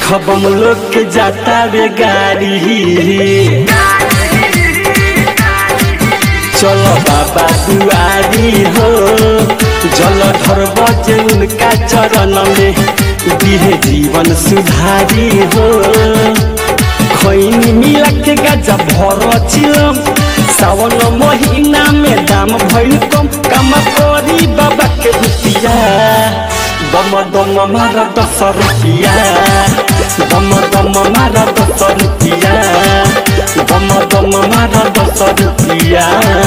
देखब हम लोग के जाता रे गाड़ी चलो बाबा दुआरी हो जल धर बजे उनका चरण में दिहे जीवन सुधारी हो खैनी मिला के गजा भर चिलम सावन महीना में दाम भइल कम काम करी बाबा के रुपिया दम दम मारा दस रुपिया दम दम मारा दस रुपिया दम दम मारा दस रुपिया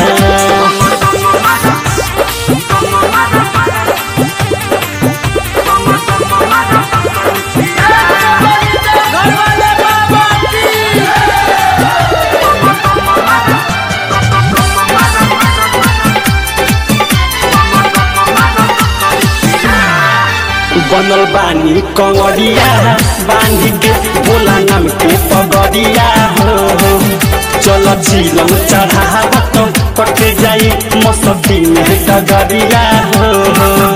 बनल बानी कंगरिया बांधी के बोला नाम के पगड़िया हो हो चल झीलम चढ़ावत कटे जाई मसती में डगरिया हो हो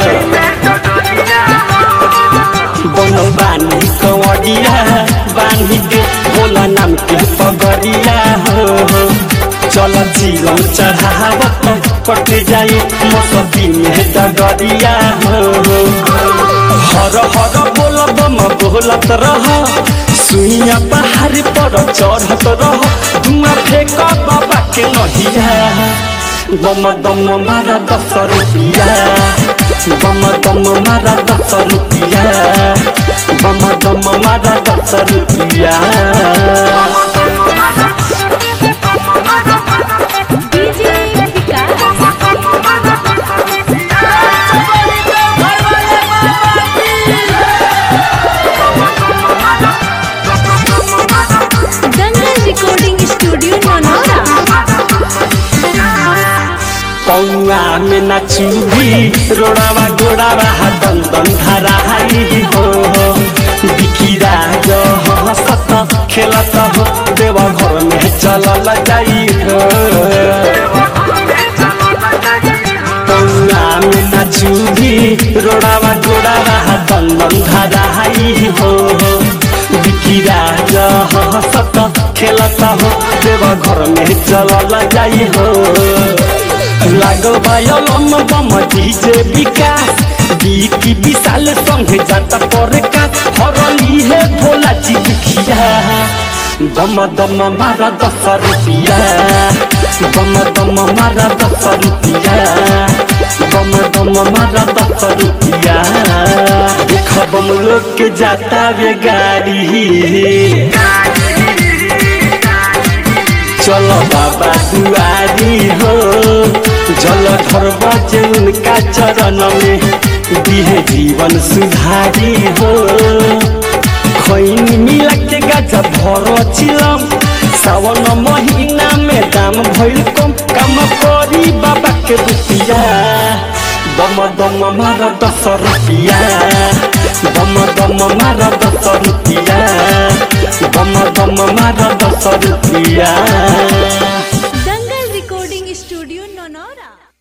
बनल बानी कंवरिया बांधी के बोला नाम के पगड़िया हो हो चल झीलम चढ़ावत कटे जाई मसती में डगरिया हो हो हर हर बोल बम बोलत रह सुइया पहाड़ पर चढ़त रह धुआं फेंक बाबा के नहिया बम दम मारा दस रुपिया बम दम मारा दस रुपिया बम दम मारा दस रुपिया DJ Vikas Dangal recording studio मनोरा पौआ में नचुभी रोड़ावा गोड़ावा दन दन धराई हो बिकिरा जो हंसत खेलत हो देवा घर में चलल जाई हो पौआ में नचुभी रोड़ावा गोड़ावा दन दन धराई हो बिकिरा जो हंसत खेलत हो देवा घर में चलल जाई हो लागल बायलम बम डीजे विकास बीकी विशाल संगे जाता पर का हरली है भोला जी दुखिया दम दम मारा दस रुपिया दम दम मारा दस रुपिया दम दम मारा दस रुपिया देखब हम लोग के जाता वे गाड़ी चलो बाबा दुआरी हो जल धर बजे उनका चरण में दिहे जीवन सुधारी हो खैनी मिला के गजा भर चिलम सावन महीना में दाम भइल कम काम करी बाबा के रुपिया दम दम मारा दस रुपिया दम दम मारा दस रुपिया दम दम मारा दस रुपिया दंगल रिकॉर्डिंग स्टूडियो ननौरा